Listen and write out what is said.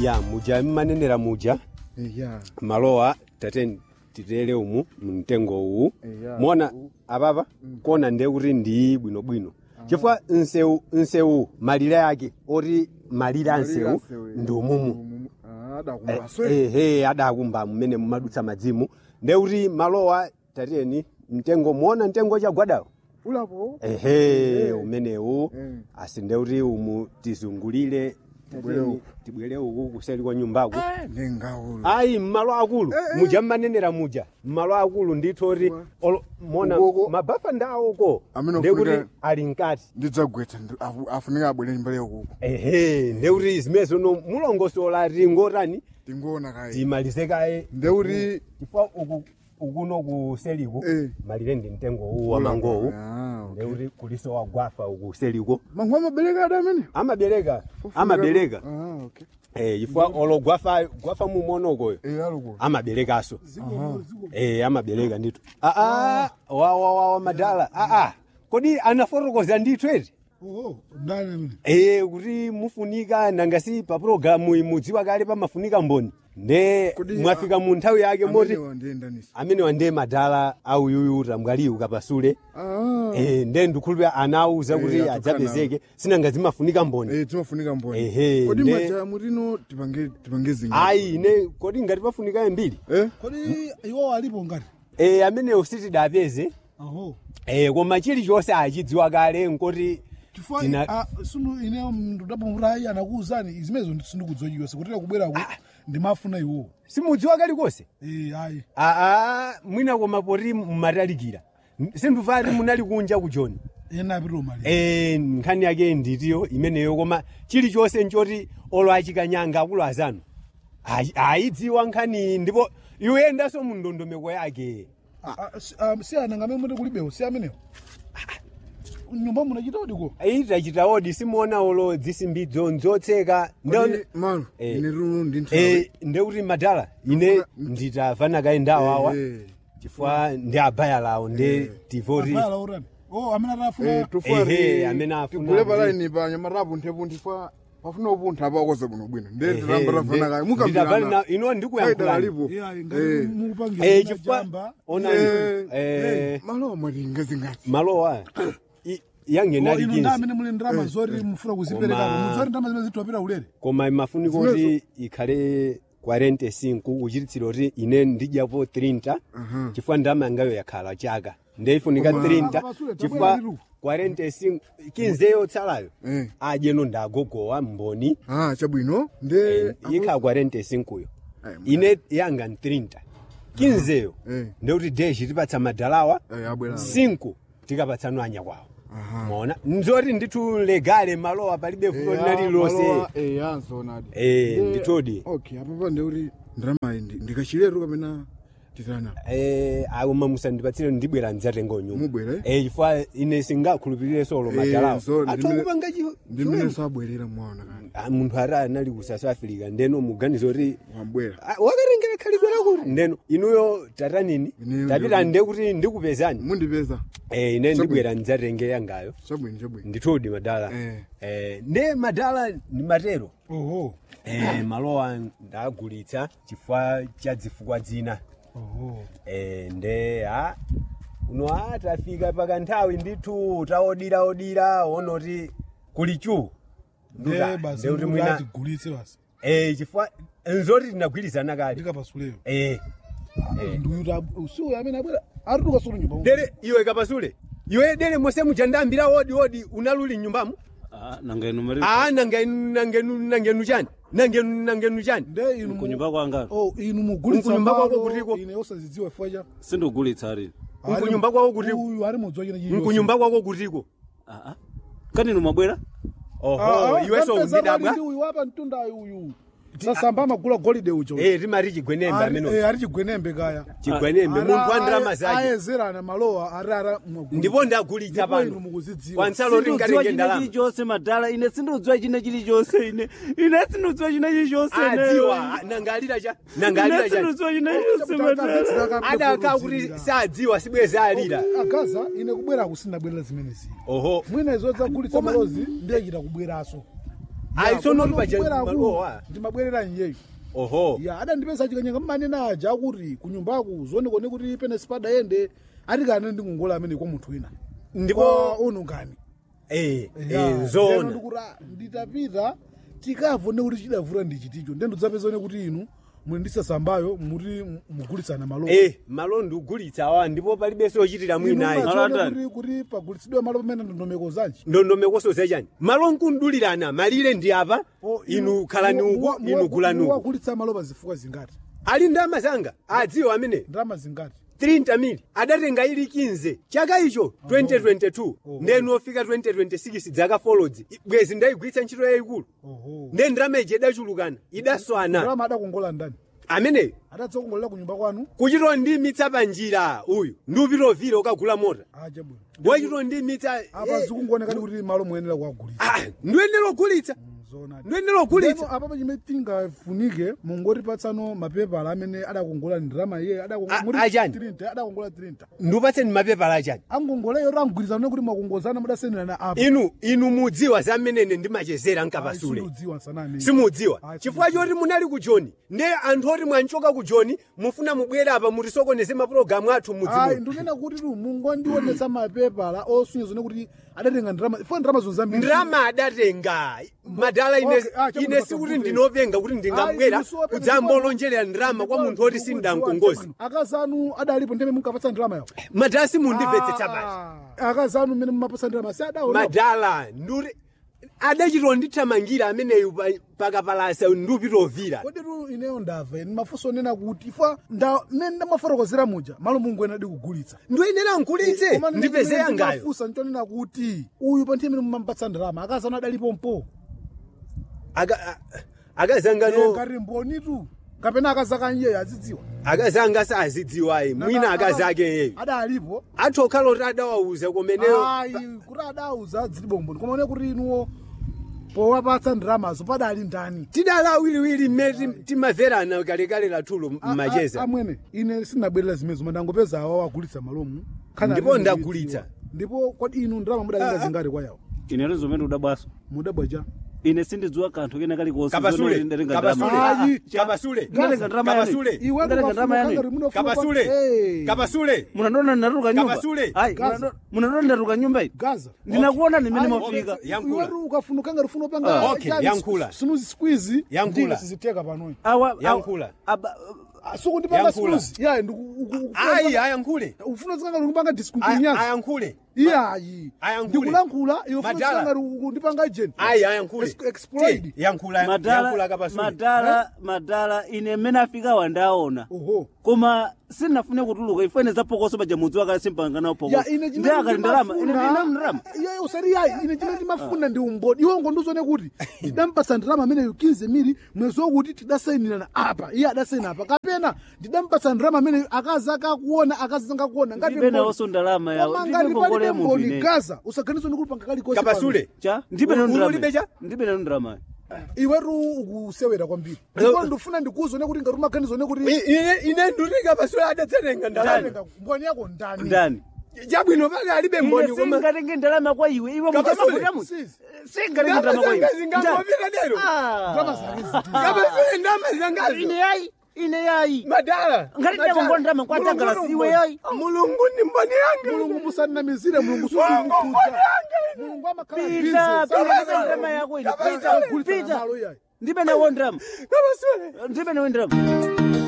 ya muja mmanenera muja eya malowa tate titere umu mtengo uwu Eya. mona apapa kona ndiye kuti ndi bwinobwino chifukwa nsewu nsewu malire ake oti malire a nsewu ndi umumu adakumbaso ehe adakumba mmene mumadutsa madzimu ndiye kuti malowa tateni mtengo muona mtengo chagwadawo ulapo ehe umenewu Eh. asi ndiye kuti umu tizungulire Tibwere tateni, uku. tibwere uku kuseli kwa nyumbaku ndingaulo ayi mmalo akulu muja mmanenera muja mmalo akulu ndithu oti olo- mona Ukoko. mabafa ndawoko Amene ndekuti ofunika- ali mkati ndidzagwetsa ndi- afu- afunika abwere nyumbale ukuku ehe ndekuti zimenezo no mulongosola tingotani tingoona kaye timalize kaye ndeuti chifukwa uku ukuno kuseliku Eh. malire ndi mtengo uwu wa mangowu Ah, okay. ndekuti kuliso wagwafa uku seliko mangu amabereka ada amene amabereka amabereka Ah, okay. eh chifukwa olo gwafa gwafa mumonokoyo Eh, aluko amaberekaso eh amabereka ndithu aa wa wa wa wa madala aa kodi anafotokoza ndithu eti oho ndani amene eh kuti mufunika nangasi pa programu imudziwa kale pamafunika mboni nde Kodi, mwafika mu nthawi yake moti amenewa ndiyendanisa amene wande madala auyuyu tambwaliyu kapasule Ah. eh nde ndikhulupira anawuza Eh, kuti atukana. adzapezeke sinanga zimafunika mboni Eh, timafunika mboni Ehe, kodi nde- maja mutino tipange tipange zinga ayi ine kodi ngati pafunika mbiri eh kodi iwo alipo ngati eh amenewo sitidapeze aho Eh, koma chilichonse achidziwa kale nkoti chifukwa Tina- ah, sunu ine ndapamutayi anakuwuzani izimenezo sindikudziwa chiyonse kutera kubweraku ndimafuna iwo simudziwa kalikonse eh ayi aa mwina koma poti mmatalikira sindufati munali kunja kujoni ena apitiro mali eh nkhani yake nditiyo imeneyo koma chilichonse nchoti olo achikanyanga akulu azanu ayi- ayidziwa nkhani ndipo iwoyendanso mu ndondomeko yake si ana ngamene muti kulibewo si amenewo nyumba munachita odiko itachita odi simuona olo dzisimbidzo nzotseka kodi malo Eh. ine runo ndi nthawi Eh, ndekuti madala ine nditafana kaye ndawawa Eh, chifukwa ndi abaya lawo ndi tivoti abala urani oh amene eh, atafuna tufari Ehe, amene afuna tigule kuti- palaini pa nyamatapu nthepunti fa pafuna upuntha apakoza bwino bwino nde Ehe, tiramba tafana kaye ndi- nditafali na- mukambirana ino kaidala ndikuyankhulani lipo yeah Eh. ngati mukupangira Eh, ina chifukwa jamba onani Eh, eh, malo mwatinga zingati malowa i- Oh, yangenali ino nda 15 amene muli ndrama zoti mufuna kuzipereka Koma- muzoti ndrama zimene zithiwapita ulere koma imafunika kuti ikhale 45 kuchititsira kuti ine ndidyapo 30 Aha. chifukwa ndama yangayo yakhala chaka ndeifunika Koma- 30 Pasule, chifukwa tabwera liru. 45 kinzeyo tsalayo Eh. adyeno ndagogowa mboni ah chabwino nde ikhala 45 yo Eh, ine yanga ni 30 kinzeyo Eh. ndekuti deshi tipatsa madalawa Eh, abwera 5 tikapatsanwa anya kwawo Aha. mona nzoti ndithu legale malowa palibe fulo linali lonse yanzonadi Eh, nditodi. okay apapa ndeuti ndrama indi ndikachiletu kapena titana Eh, akoma musandipatsire ndibwera ndidzatenga nyumba Mubwere? eh chifukwa ine singakhulupirire solo Eh, madalawa so ndimene- atokupanga ndimene sabwerera mwaona kani munthu ati anali ku south africa ndeno muganiza kuti wabwera ah, wakarengera khalidwera kuti ndeno inuyo tatanini Ineyo tapita ndi- nde kuti ndikupezani mundipeza eh, ine ndibwera ndidzatenge yangayo chabwino chabwino ndithudi madala Eh. eh, nde madala ndi matero oho eh, malowa ndagulitsa chifukwa cha zifukwa zina oho eh, nde a uno a tafika pakanthawi ndithu taodiraodira onoti kuli chu nde basi kuti mwina atigulitse basi eh, chifukwa nzoti tinagwirizana kale ndikapasuleyo eh, eh. nduyuta usiku amene abwera ari tukasulu nyumba dere iwe kapasule iwe dere mose mujandambira wodi wodi unaluli nyumbamo Ah, nanga inu mari a nangenu nangenu nangenu chani nangenu nangenu chani nde inu mu- kunyumba kwanga oh inu mugulitsa Mkunyumba kwako malo, kutiko? ine osazidziwa chifukwa cha sindogulitsa ari Ali- Mkunyumba kwako kutiko? uyu ari mudziwa china chilichonse. mkunyumba kwako kutiko Ah, ah. kani inu mwabwera Ah, oho ah, iwe so kapeza pali undidabwa ndi uyu apa mtundayo uyu sasamba amagula golide ucho eh timati chigwenembe Ari- ameno eh, ari chigwenembe kaya chigwenembe Ara- munthu andalama aye- zake ayezerana malowa ari ara mwagula. ndipo ndagulitsa Ndipo inu pano mukuzidziwa. kwansalo sindodziwa ringatenge china ndalama chilichonse madala ine sindodziwa china chilichonse ine ine sindodziwa china chilichonse ine. adziwa nangalira cha ine nangalira cha sindodziwa china chilichonse madala Takapedzera adaka kuti kudziwira. sadziwa sibweza alira agaza ine kubwera kusindabwerera zimenezi oho mwina izo dzagulitsa Koma- malozi ndiye chita kubweraso ayi tsono Koma paja ndikubwera ku, malowa ndimabwerera nyeyo oho ya adandipeza chikanyanga mmanena aja akuti kunyumbaku zionekone kuti pene sipadayende ati kane ndikungola amene kwa munthu wina ndipo kwa uno ngani eh Ya, eh ndeno zona ndikuti, ah, nditapita tikavone kuti chidavuta ndi chiticho ndendo dzapezone kuti inu muli ndisasambayo muti mugulitsana malo eh malo ndikugulitsa awa ndipo palibenso ochitira mwinayi Inu Malo mumadziona andani? kuti kuti pagulitsidwe malo pamene ndondomeko zanji ndondomekoso zachani malo nkundulirana malire ndi apa Oh, inu khalani muwa- uku muwa- inu muwa- gulani uku muwagulitsa malo pazifukwa zingati ali ndalama zanga adziwa amene ndalama zingati 30 mili adatenga ili 15 chaka icho 2022 ndenu ofika 2026 dzaka folodzi bwezi ndayigwiritsa ntchito yayikulu oho nde ndalama iji idachulukana idaswana ndalama adakongola ndani ameneyo adatsekongolera kunyumba kwanu kuchito ndimitsa panjira uyu ndiupitovire ukagula mota aja bwino wachito ndimitsa apa zikungoonekani kuti malo muyenera kuwagulitsa ndiyenera kugulitsa zona ndiyenera kugulitsa Ndipo apa pachimene tingafunike mungotipatsano mapepala amene adakongola ndalama iye A- achani? adakongola 30 ndiupatseni mapepala achani angongoleyo rangwirizana kuti mwakongozana mudasenderana apa inu inu mudziwa zamenene ndimachezera nkapasule udziwa sanani simudziwa Ah, chifukwa choti munali ku joni nde anthu oti mwanchoka ku joni mufuna mubwere apa mutisokoneze mapulogalamu athu ayi mudzimu ndikunena kuti tu mungondionetsa mapepala osunyiza kuti adatenga ndalama fo ndalama zonzambiri ndrama adatenga madala ine, Okay, ah, chabuno ine sikuti pasakuteni. ndinopenga kuti ndingabwera Ayi, inuso wapeza kudzambolonjerera ndrama kwa munthu oti sindankongozi akazanu adalipo ndime munkapatsa ndalama yawo madala simundimvetsetsa basi akazanu mmene mumapatsa ndalama si adaona madala nduri adachito ndithamangira ameneyu pa- pakapalasa ndiupitovira kodi tu ineyo ndamva ine mafunso onena kuti ifa nda mmene ndamafotokozera muja malo mungu ena adikugulitsa ndiyenera nkulitse ndipeze yangayo mafunsa nchonena kuti uyu pa nthawi imene mumapatsa ndalama akazanu adalipo mpo Aka- a- akazangano ngati mboni tu kapena akazakanye azidziwa akazanga sazidziwayi mwina akazake yeyo adalipo athokhala oti adawauza kumeneyo ayi kuti adauza adzilipo mboni koma one kuti inuwo powapatsa ndalamazo padali ndani tidala awiriwiri mmene timamverana kalekale lathulo A- a- mmacheza amwene ine sinabwerera zimenezo mandangopeza awa wagulitsa malomu Khana Ndipo amene ndagulitsa. ndidziwa. ndipo kodi inu ndalama mudatenga zingati kwa yawo ine zomene udabwaso mudabwaja ine sindidziwa kanthu kena kalikonse kapasule ndatenga kapasule ndalama Ayi. kapasule Ndatenga ndalama yani. kapasule iwe Ndatenga ndalama yani. kapasule kapasule munanona ndinatuluka nyumba Kapasule. ayi Gaza. munano- munanona ndinatuluka nyumba iyi gaza ndinakuona nimene Ayi, mwafika okay. Yankhula. iwetu ukafunukanga rifuna Ah, upanga okay, yankhula. sinuzi squeeze Yankhula. ndinga siziteka panoyi awa awa- Yankhula. aba- sukundipanga Yankhula. sinuzi yayi ayi ayankhule ufuna zikanga likupanga Aya- discontinuous ayankhule iyayi Ayankhule. ndikulankhula iwe ufuna Madala. zikanga likundipanga agent ayi ayankhule Ex- exploit. Ti, yankhula yankhula madala kapasule madala madala ine mmene afika wandaona oho koma sinafune kutuluka ifene zapokoso paja mudzi wakale simpanganawo ya pokoso ine ndi akali ndalama ine ndina ndalama iye usati yayi ine chimene ndimafuna ndi umboni iwe ngonduzone kuti ndidampatsa ndalama amene yukinze miri mwezi wokuti tidasayinirana apa iye adasayina apa kapena ndidampatsa ndalama amene akazi akakuona akazi zangakuona ngati ndibe mboni. nawonso ndalama yawo Koma ndibe ngati ngongole palibe ya munthu mboni ine gaza usaganize kuti panga kalikonse kapasule cha ndibe nawo Ulu- ulibe ndalama cha? ndibe nawo ndalama iwetu ukusewera kwambiri ndipo ndifuna ndikuuzone kuti ngati umaganizone kuti I- ine ine nduti kapasule adatsenenga ndalama ndatenga mboni yako ndani ndani chabwino pake alibe ine mboni koma singatenge ndalama kwa iwe iwe Kapasule. muchamafuta Sis. singatenge ndalama kwa iwe zanga zingangopita lero ndalama zake ziti kapasule ndama ine zangazo yayi ine yayi madala ngati ndakongola ndalama kwa Mulungu tagala ni siwe mboni. yayi mulungu ni mboni yanga mulungu musanamizire mulungu Mulungu mboni sukukuza yanga mulungu amakhala pita busy. pita ndalama yako ine Kapasule. pita Kugulitsa pita malo yayi ndibe nawo ndalama kapasule ndibe nawo ndalama